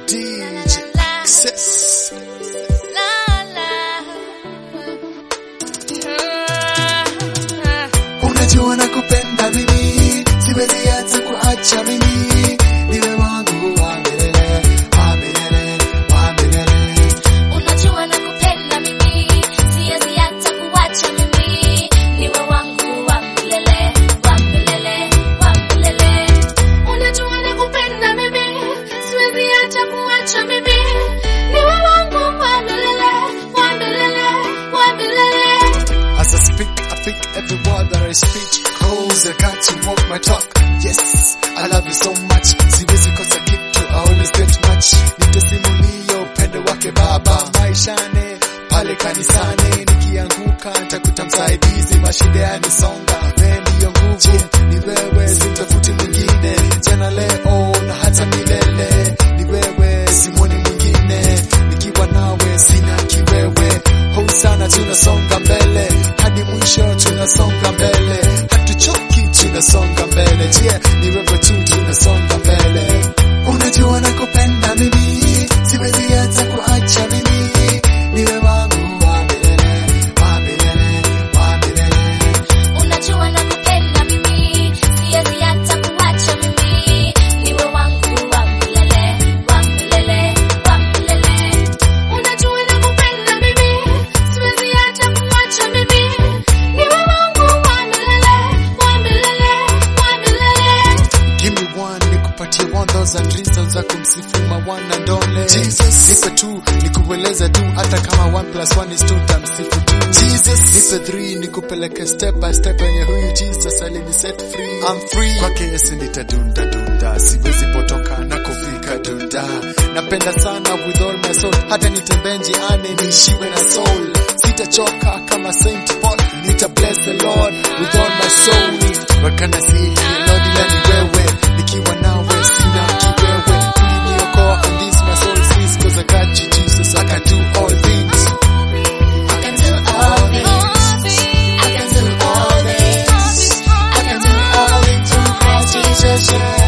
DJ Access. Unajua nakupenda mimi, siwezi hata kuacha mimi, niwe wangu wa milele, wa milele, wa milele. Unajua nakupenda mimi, siwezi hata kuacha mimi, niwe wangu wa milele, wa milele, wa milele. Unajua nakupenda mimi, siwezi hata kuacha mimi, niwe wangu wa milele, wa milele, wa milele. As I speak, I think every word that I speak Cause I got to walk my talk Yes, I love you so much Siwezi kosa kitu, I always get much Nitasimulia upendo wake baba Maishane, pale kanisani Nikianguka, nitakuta msaidizi Mashida yanisonga, wewe ndiyo nguvu Ni wewe, simtafuti mwingine Jana leo, na hata milele Ni wewe, simwoni mwingine Nikiwa nawe, sina kiwewe Hou sana tunasonga mbele hadi mwisho tunasonga mbele hatuchoki tunasonga mbele je ni wewe tu tunasonga mbele unajua nakupenda mimi siwezi hata kuacha mimi niwe wangu wa milele wa milele wa milele Unajua nakupenda mimi, siwezi hata kuacha mimi, niwe wangu wa milele, wa milele, wa milele. Unajua nakupenda mimi, siwezi hata kuacha mimi, niwe wangu wa milele, wa milele, wa milele. Give me one, nikupatie one thousand reasons za kumsifu mawana ndole. Jesus, nipe two, nikueleza tu hata kama one plus one is two tamsifu tu. Jesus, nipe three, nikupeleke step by step yenye huyu Jesus alini set free. I'm free. Kwake Yesu nitadunda dunda, siwezi potoka na kufika dunda. Napenda sana with all my soul, hata nitembee njiani niishiwe na soul. Sitachoka kama Saint Paul, nita bless the Lord with all my soul. What can I say? Lord ila ni wewe, nikiwa nawe sina kiwewe. Uliniokoa and this my soul says, 'cause I got you Jesus, I can do all things. I can do all this. I can do all this. I can do all it through Christ Jesus.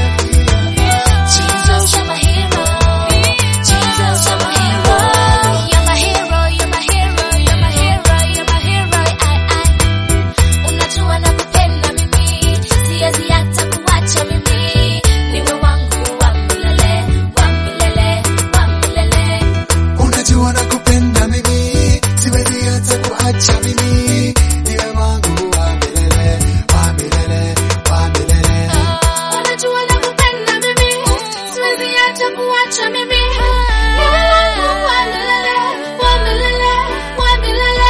Jesus, you're my hero. Jesus, you're my hero. You're my hero. You're my hero. You're my hero. You're my hero. I, I. Unajua nakupenda mimi, siwezi hata kuacha mimi, niwe wangu wa milele, wa milele, wa milele. Unajua nakupenda mimi, siwezi hata kuacha mimi. Niwe wangu wa milele, wa milele, wa milele. Unajua nakupenda mimi, siwezi hata kuacha mimi. Niwe wangu wa milele, wa milele, wa milele.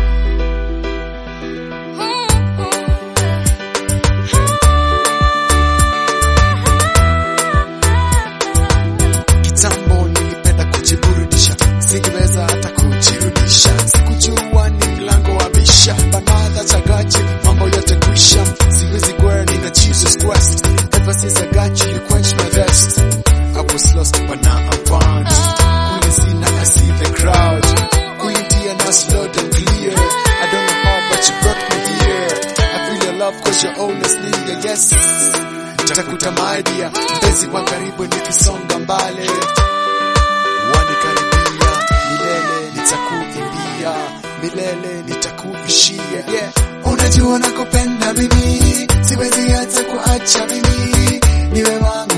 Kitambo nilipenda kujiburudisha, singeweza hata kujirudisha. Sikujua ni mlango wa bisha, banadha chagaji, mambo yote kwisha. Siwezi kwenda na Jesus Christ, ever since I got you, you quench my thirst. I was lost but now I'm found. Kule sina I see the crowd. Kule ndia na slow and clear. I don't know how but you brought me here. I feel your love cause you're always near, yes. Nitakuta my dear, mpenzi wa karibu nikisonga mbali wanikaribia milele nitakuimbia milele nitakuishia yeah. unajua nakupenda mimi siwezi hata kuacha mimi niwe wangu